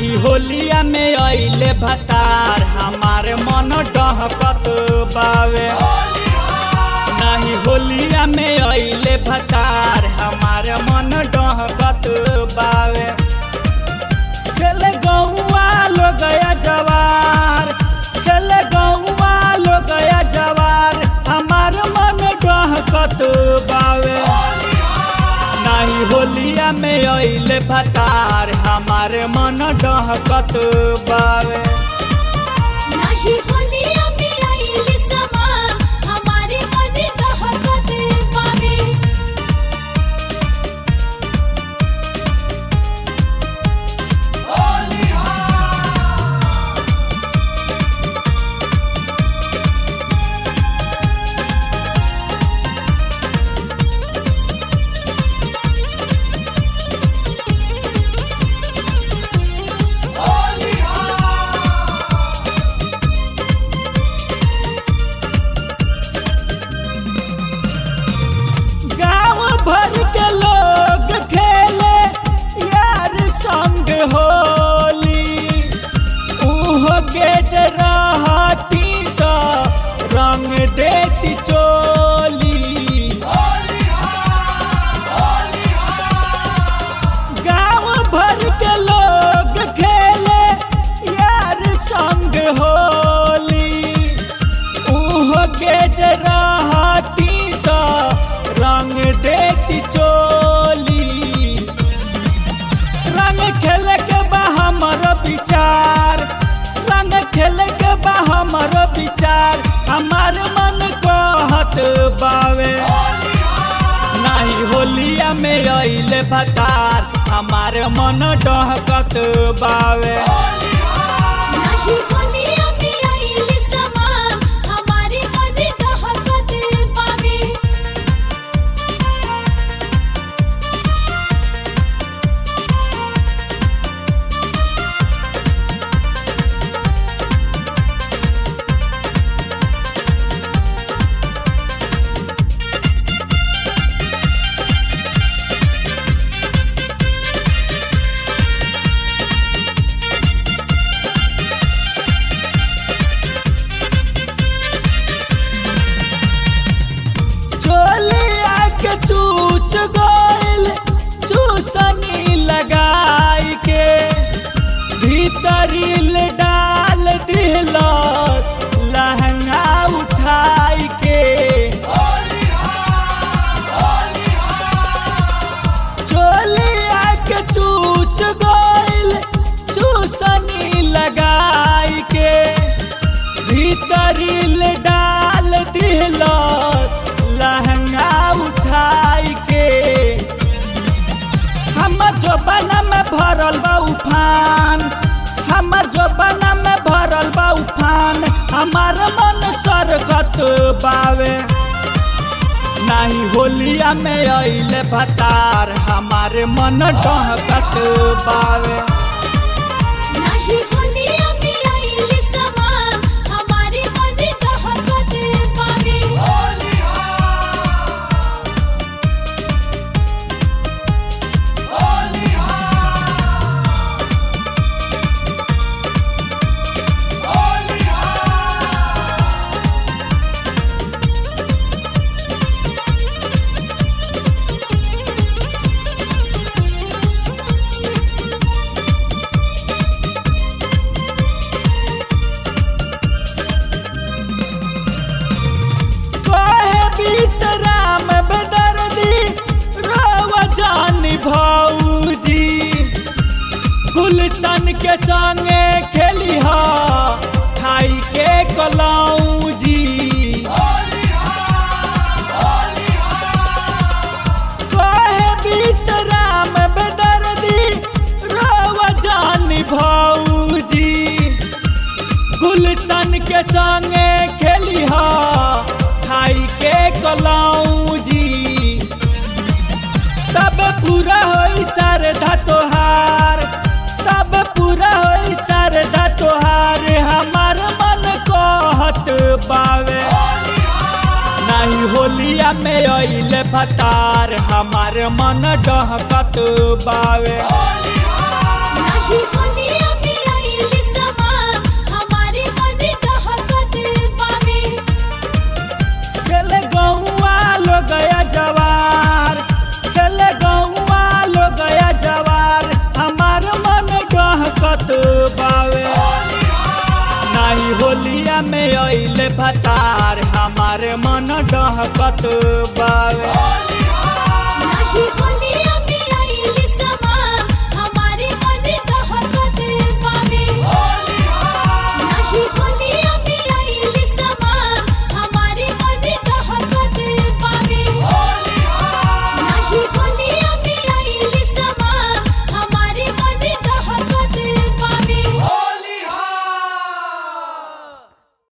नाही होलिया में अइले भतार हमार मन डहकत बावे नाही होलिया में अइले भतार हमार मन डहकत बावे खेले गौवा लो गया जवार खेले गौवा लो गया जवार हमार मन डहकत बावे नाही होलिया में अइले भतार हमार मन डहकत बावे नहीं होलिया में आइली समा हमारे मन कहकत पावे गांव भर के लोग खेले यार संग होली उहो गेज रहती तो रंग देती चोली गांव भर के लोग खेले यार संग होली उहो गेज रहती तो रंग देती चोली रंग खेल के बा हमर विचार रंग खेल के बा हमर विचार हमार मन कहत बावे नाही होलिया में अइले भतार हमार मन डहकत बावे नहीं होलिया में आइली समा हमारे मन कहकत पावे चोलिया के चूस गोइल चूसनी लगाई के भीतरिल डाल दिल लहंगा उठाई के चोलिया के चूस गोइल चूसनी लगाई के भीतरिल डाल दिल लहंगा उठाई के हमर जोबना में भरल बा उफान हमर जोबना में भरल बा उफान हमार मन सरगत बावे नाही होलिया में अइले भतार हमार मन डहकत बावे नहीं होलिया में आइली समा हमारे मन कहकत पावे कहे विश्राम बेदर्दी रोव जानी भौजी गुलशन के संगे खेली हा खाई के कलौजी कहे विश्राम बेदर्दी रोव जानी भौजी गुलशन के संगे खेली हा खाई के कलौजी तब पूरा होई सरधा तोहार तब पूरा होई सरधा तोहार हमार मन कहत बावे नहीं होलिया में अइले भतार हमार मन डहकत बावे नहीं होलिया अइले भतार हमारे मन डहकत बावे